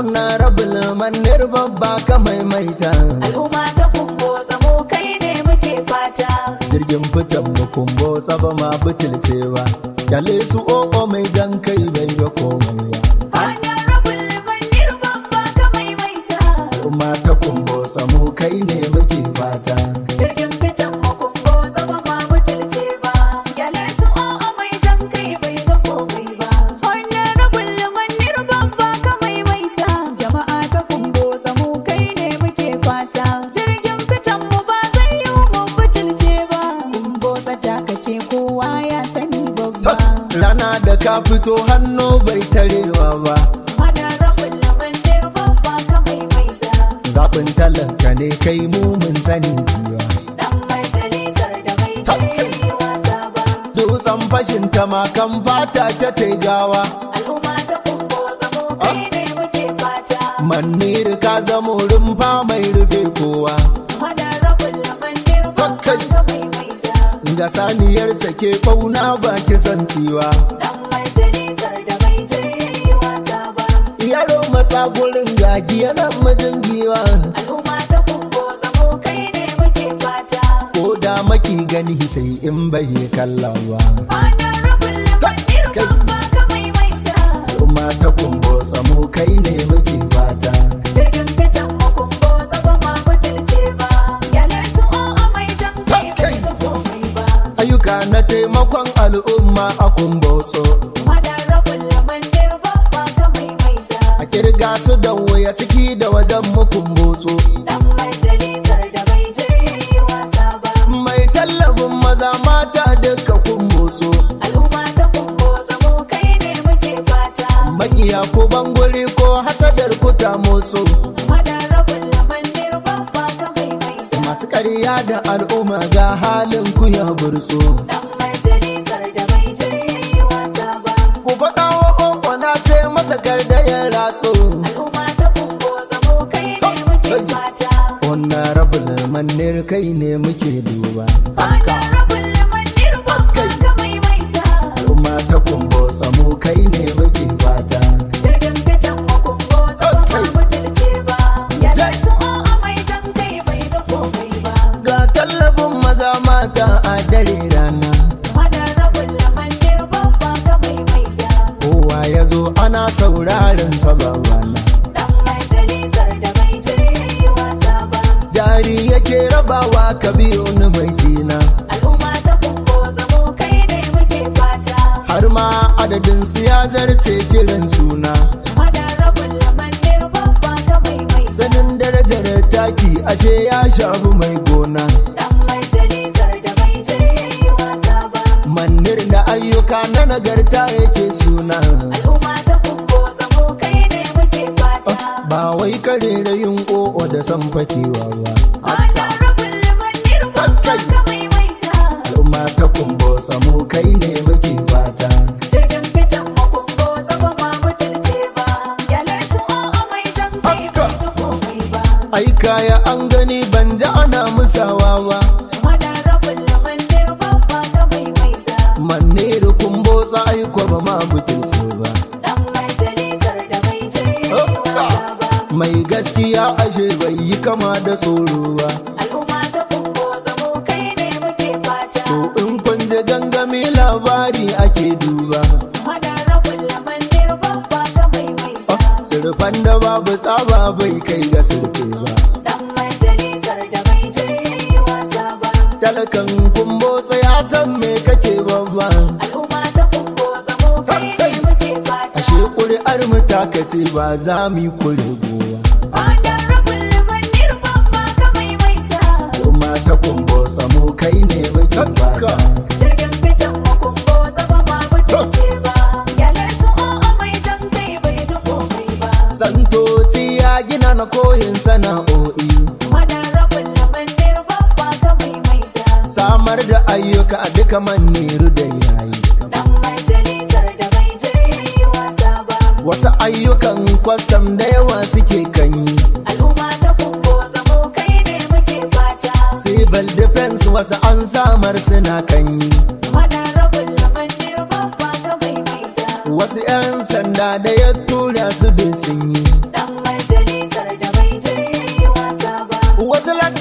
honorable manir babba ka maimaita al'umma ta kumbo zamo kai ne muke fata jirgin fitan mu kumbo tsaba ma butulcewa kyale su o'o mai jan kai bai ga komai ba honorable manir babba ka maimaita kuma ta kumbo samu kai ne muke fata jirgin fitan mu kumbo zama ma butulce ba gyale su o'o mai jan kai bai ga komai ba honorable manir babba ka maimaita jama'a ta kumbo zamo kai ne muke fata jirgin fitan mu ba zai yi mu butulce ba kumbo tsata ka ce kowa ya sani babba rana da ka fito hannu bai tarewa ba honorable manir babba ka maimaita zaɓin talaka ne kai mu mun sani biya dan majalisar da bai je wasa ba dutsen fashin tamakan fata ta taigawa al'umma ta kumbo zamo kai ne muke fata manir ka zamo rumfa mai rufe kowa honorable manir babba ka maimaita ga saniyar sake ɓauna ba kisan tsiwa dan majalisar da bai je wasa ba yaro matsa gurin gagi yana mijin giwa al'umma ta kumbo zamo kai ne muke fata ko da maki gani sai in bai kalla ba honorable manir babba ka maimaita kuma ta kumbo samu kai ne muke fata jirgin fitan makumbo zaba ma butulce ba yalar su o'o mai jan kai bai ga komai ba ayyuka na taimakon al'umma a kumbotso Honorable Mandir babba ka maimaita a kirga su da waya ciki da wajen mu kumbotso dan majalisar da bai je wasa ba mai tallafin maza mata duka kumbotso al'umma ta kumbo zamo kai ne muke fata makiya ko bangure ko hasadar kuta motso Honorable Mandir babba ka maimaita masu ƙarya da al'umma ga halin ku ya burso dan majalisar da bai je wasa ba ku faɗa wa ƙofa na ce masa gardayen ratso al'umma ta kumbo zamo kai ne muke fata honorable manir kai ne muke duba Honorable Mandir babba ka maimaita al'umma ta kumbo samu kai ne muke fata jirgin fitan makumbo zama ma butulce ba yalar su o'o mai jan kai bai ga komai ba ga tallafin maza mata a dare rana Honorable Mandir babba ka maimaita kowa ya zo ana sauraron sababana dan majalisar da bai je wasa ba jari yake rabawa ka biyo ni mai tina al'umma ta kumbo zamo kai ne muke fata har ma adadin su ya zarce kiran suna Honorable Mandir babba ka maimaita sanin darajar taki ashe ya shafi mai gona dan majalisar da bai je wasa ba manir da ayyuka na nagarta yake suna al'umma ta kumbo zamo kai ne muke fata ba wai kare da yin o'o da san fakewa ba Honorable Mandir babba ka maimaita al'umma ta kumbo samu kai ne muke fata jirgin fitan makumbo zaba ma butulce ba yalar su o'o mai jan kai bai ga komai ba ai kaya an gani ban ji ana musawa ba Honorable Mandir babba ka maimaita manir kumbo sa aiko ba ma butulce ba dan majalisar da bai je wasa ba mai gaskiya ashe bai yi kama da tsoro ba al'umma ta kumbo zamo kai ne muke fata to in kun ji gangami labari ake duba Honorable Mandir babba ka maimaita surfan da babu tsaba bai kai ga surfe ba dan majalisar da bai je wasa ba talakan kumbo ya san me kake babba al'umma ta kumbo zamo kai ne muke fata ashe ƙuri'ar mu takace ba za mu yi kure gowa Honorable Mandir babba ka maimaita kuma ta kumbo samu kai ne muke fata jirgin fitan makumbo zaba ma butulce ba yalar su o'o mai jan kai bai ga komai ba santoci ya gina na koyin sana'o'i Honorable Mandir babba ka maimaita samar da ayyuka a duka maniru da yayi dan majalisar da bai je wasa ba wasu ayyukan kwasam da yawa suke kanyi al'umma ta kumbo zamo kai ne muke fata civil defense wasu an samar suna kanyi Honorable Mandir babba ka maimaita wasu 'yan sanda da ya tura su bin sun yi dan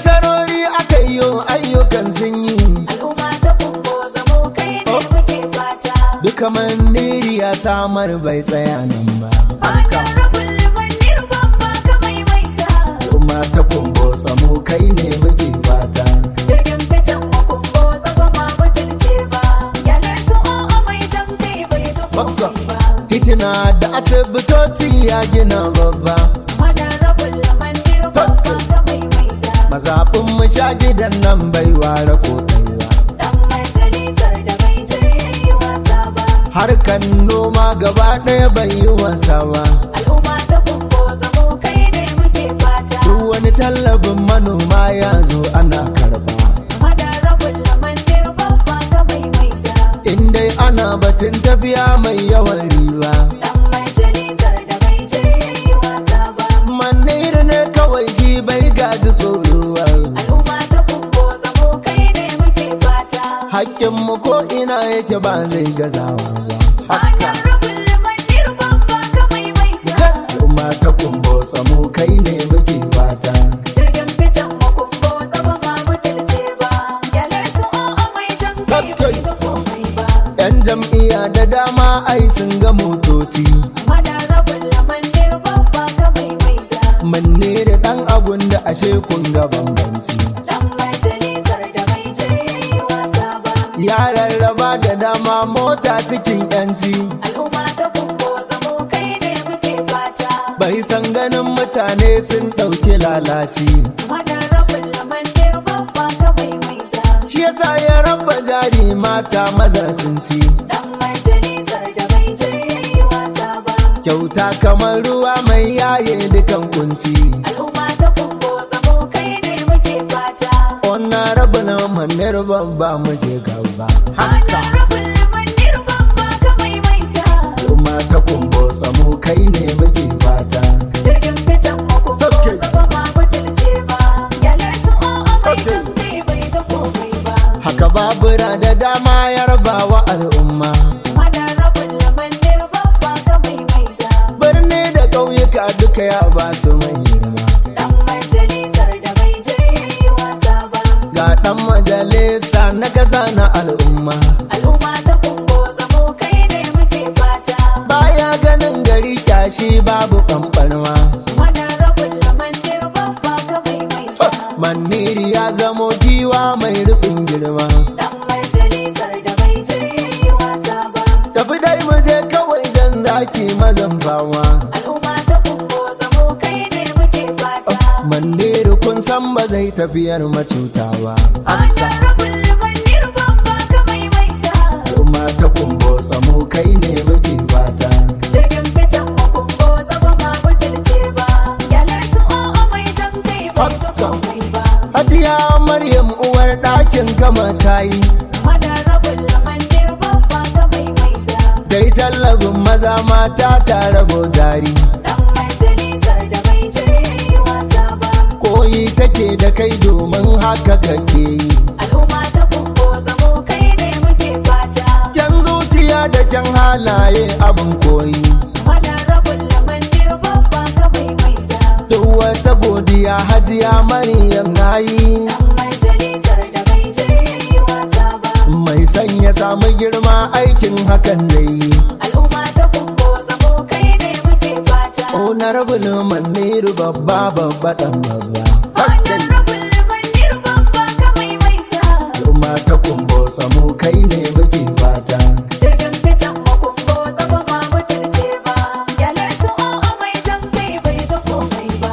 nasarori aka yi ayyukan sun yi al'umma ta kumbo zamo kai ne muke fata duka maniri ya samar bai tsaya nan ba Hanyar rabin limanir babba ka maimaita al'umma ta kumbo samu kai ne muke fata jirgin fitan makumbo zaba ma mutunce ba yalar su o'o mai jan kai bai zama Babba. ba titina da asibitoci ya gina babba Hanyar rabin limanir babba ka maimaita mazaɓin mu sha gidan nan bai ware ko ɗaya dan majalisar da bai je yi wasa ba harkan noma gaba ɗaya bai yi wasa ba al'umma ta kumbo zamo kai ne muke fata duk wani tallafin manoma ya zo ana karba Hanyar rabin limanir babba ka maimaita in dai ana batun tafiya mai yawan riba Dan majalisar da bai je yi wasa ba manir ne kawai shi bai gaji tsoro ba. Al'umma ta kumbo zamo kai ne muke fata hakkinmu ko ina yake ba zai gazawa ba Hanyar rabin limanir babba ka maimaita al'umma ta kumbo samu kai ne muke fata Jirgin fitan makumbo zama ma mutunce ba Yalar su o'o mai jan kai bai ga komai ba yan jam'iyya da dama ai sun ga motoci Hanyar rabin limanir babba ka maimaita manne da dan abun da ashe kun ga bambanci Dan majalisar da bai je yi wasa ba ya rarraba da dama mota cikin yanci Al'umma ta kumbo zamo kai ne muke fata bai san ganin mutane sun ɗauki lalaci Hanyar rabin limanir babba ka maimaita shi yasa ya rabba jari mata maza sun ci Dan majalisar da bai je yi wasa ba kyauta kamar ruwa mai yaye dukan kunci Al'umma ta kumbo zamo kai ne muke fata wannan rabin manir babba mu je gaba Hanyar rabin limanir babba ka maimaita kuma ta kumbo samu kai ne muke fata Jirgin fitan makumbo Okay. zaba ma mutunce ba Yalar su o'o mai Okay. jan kai bai ga komai ba haka babura da dama ya rabawa al'umma Hanyar rabin limanir babba ka maimaita birni da ƙauyuka duka ya ba su mai girma Dan majalisar da bai je yi wasa ba ga ɗan majalisa na ƙasa na al'umma Al'umma ta kumbo zamo kai ne muke fata baya ganin gari kyashi babu ɓamɓarma Wannan rabin lamandir babba ka maimaita maniri ya zamo giwa mai rufin girma Dan majalisar da bai je yi wasa ba tafi dai mu je kawai jan zaki mazan fama Al'umma ta kumbo zamo kai ne muke fata maniri kun san ba zai tafiyar macuta ba Wannan rabin lamandir babba ka maimaita kuma ta kumbo samu kai ne muke fata Jirgin fitan makumbo zama ma mutunce ba Yalar su o'o mai jan kai bai ga komai ba Hajiya Maryam uwar ɗakin kama ta yi Wannan rabin lamandir babba ka maimaita dai tallabin maza mata ta rabo jari Dan majalisar da bai je yi wasa ba koyi take da kai domin haka kake yi Al'umma ta kumbo zamo kai ne muke fata kyan zuciya da kyan halaye abin koyi Wannan rabin lamandir babba ka maimaita duk wata godiya hajiya Maryam na yi Dan majalisar da bai je yi wasa ba mai son ya samu girma aikin hakan zai yi Al'umma ta kumbo zamo kai ne muke fata honorable maniru babba babba dan babba Wannan rabin lamandir babba ka maimaita kuma ta kumbo samu kai ne muke fata Jirgin fitan makumbo zama ma mutunce ba Yalar su o'o mai jan kai bai ga komai ba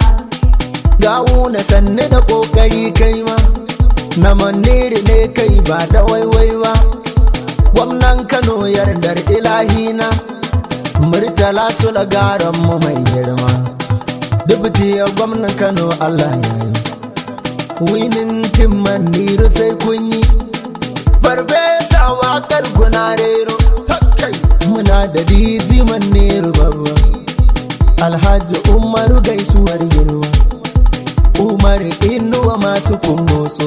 gawu na sanne da kokari kai ma na maniri ne kai ba da waiwai ba gwamnan kano yardar ilahina murtala su lagaran mu mai girma dubuti ya gwamnan kano allah ya yi winin tim maniru sai kun yi farfesa wakar guna rero takai muna da diji maniru babba alhaji umaru gaisuwar girma umar inuwa masu kumbotso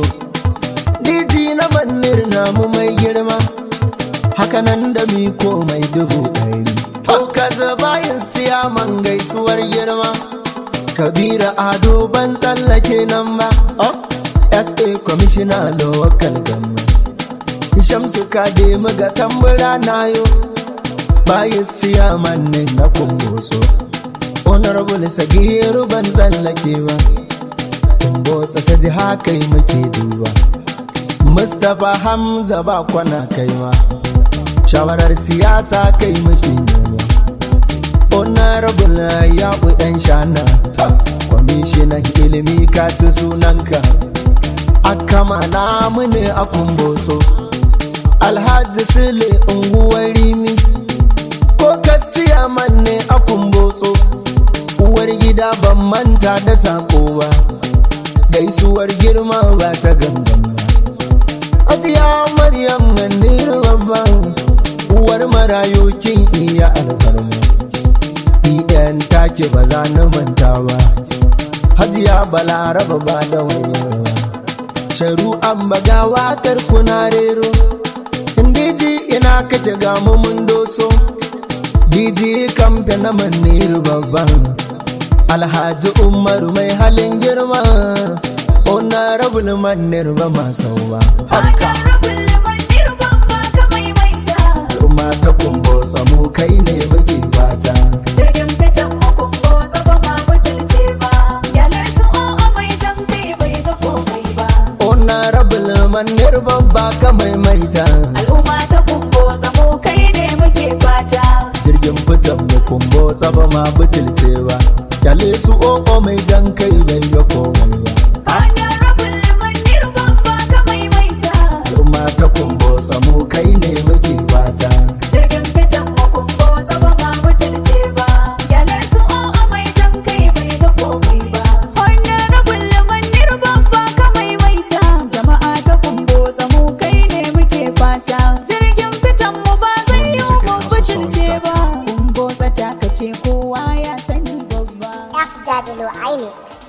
diji na manir namu mai girma hakanan da miko mai dubu ɗari kaza bayan siyaman gaisuwar girma kabira ado ban tsallake nan ba sa commissioner local government shamsu kade muga tambura nayo bayis ciyaman ne na kumbotso honorable sagiru ban tsallake ba kumbotsa ta ji haka yi muke duba mustapha hamza ba kwana kaiwa shawarar siyasa kai muke nema honorable ya ɗan shana kwamishinan ilimi ka ci sunanka akama namu ne a kumbotso alhaji sule unguwar rimi ko kastiya manne a kumbotso uwar gida ban manta da sako ba gaisuwar girma ba ta gangan ba ajiya maryam gandiru babban uwar marayokin iya alfarma iyan take ba za na manta ba hajiya balaraba ba da wayarwa sharu an baga wakar kuna rero indiji ina kake ga mun doso diji kamfe na maniru babban alhaji umaru mai halin girma ona rabin manir ba masau ba haka kuma ta kumbo samu kai ne muke fata Jirgin fitan makumbo zaba ma butulce ba, yalar su o'o mai jan kai bai zako kai ba. ona rabin manir babba ka maimaita Al'umma ta kumbo zamo kai ne muke fata. jirgin fitan mu kumbo tsaba ma butulcewa kyale su o'o mai jan kai bai ga komai ba Hanyar rabin limanir babba ka maimaita. kuma ta kumbo samu kai ne muke fata Jirgin fitan makumbo zaba ma butulce ba, yalar su o'o mai jan kai bai zako kai ba. Hanyar rabin limanir babba ka maimaita. Jama'a ta kumbo zamo kai ne muke fata. Jirgin fitan mu ba zai yi mu butulce ba. Kumbo tsata ka ce kowa ya sani babba. FW Remix.